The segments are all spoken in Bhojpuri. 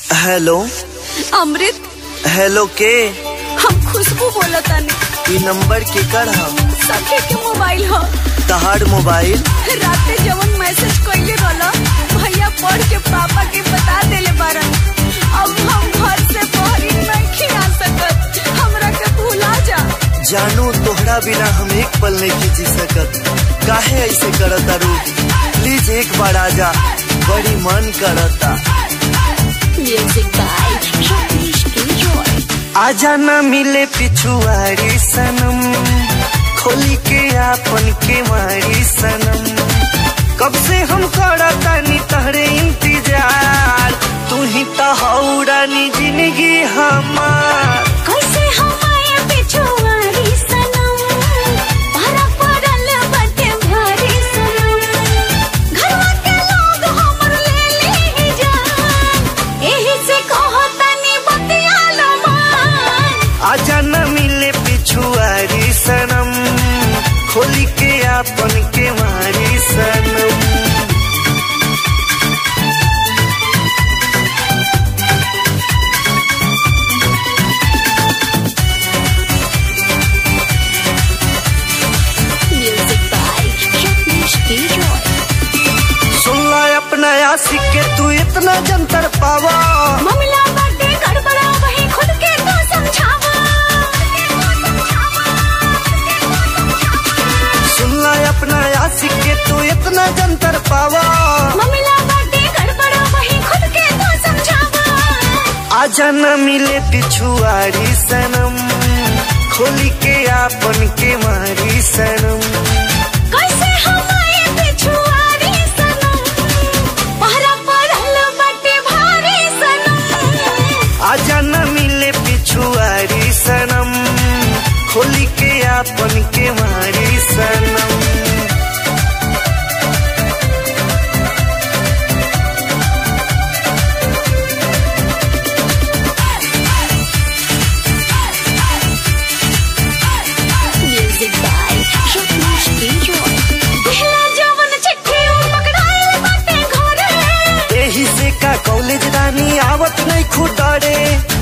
हेलो अमृत हेलो के हम खुशबू बोलतानी ई नंबर के कर हम सखे के मोबाइल ह तहार मोबाइल राते जवन मैसेज कइले रहला भैया पढ़ के पापा के बता देले बारन अब हम घर से बाहर नहीं आ सकत हमरा के भुला जा जानू तोहरा बिना हम एक पल नहीं जी सकत काहे ऐसे करता रू प्लीज एक बार आजा बड़ी मन करता म्यूजिक बाय रमेश एंजॉय आजा न मिले पिछुआरी सनम खोली के आपन के मारी सनम कब से हम करतानी तहरे इंतजार तू ही तो हौरानी जिंदगी हमार कैसे हमारे पिछुआरी सनम भरा पड़ल बटे भारी सनम घरवा के लोग हमर ले ली जान एही से कहो तनी बतिया लो मान आजा न मिले पिछुआरी सनम खोली के आपन के मारी सनम म्यूजिक बाय रमेश एंजॉय सुनला अपना आशिक के तू इतना जंतर पावा मामला बाटे गड़बड़ा वही खुद के तो समझावा सुनला अपना आशिक के तू इतना जंतर पावा मामला बाटे गड़बड़ा वही खुद के तो समझावा आजा न मिले पिछुआरी सनम खोली के आपन के मारी सनम कैसे हमारे पिछुआरी सनम पहरा पड़ल बाटे भारी सनम आजा न मिले पिछुआरी सनम खोली के आपन के मारी सनम म्यूजिक बाय रमेश एंजॉय पहला जवन चिट्ठी पकड़ाइल बाटे घरे एही से का कॉलेज रानी आवत नहीं खुदारे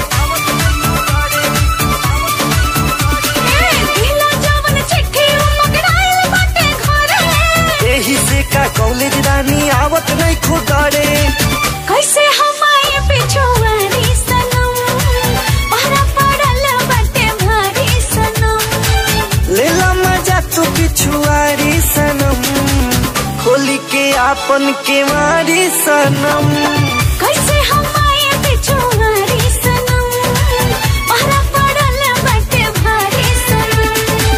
पहला जवन चिट्ठी पकड़ाइल बाटे घरे एही से का कॉलेज रानी आवत नहीं खुदारे कैसे हमारे पिछुआरी सनम पहरा पड़ल बाटे भारी सनम लेला मजा तू पिछुआरी सनम खोली के आपन के मारी सनम कैसे हमारे पिछुआरी सनम पहरा पड़ल बाटे भारी सनम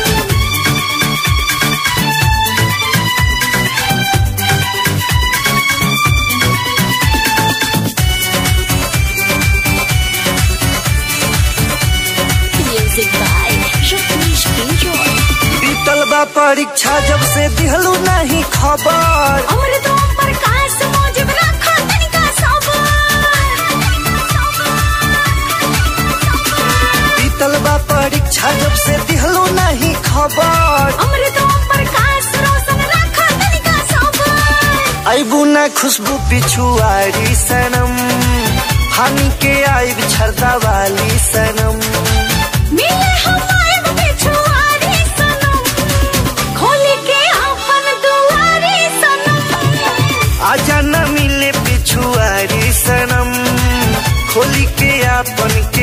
म्यूजिक बाय रमेश एंजॉय बीतल बा परीक्षा जब से दिहलू नहीं खबर अमृत प्रकाश मौजब रखा तनिका सबर बीतल बा परीक्षा जब से दिहलू नहीं खबर अमृत प्रकाश रोशन रखा तनिका सबर आईबू ना खुशबू पिछुआरी सनम हानि के आईब छरदा वाली सनम मिले हमारे पिछुआरी सनम खोली के अपन दुआरी सनम आजा न मिले पिछुआरी सनम खोली के आपन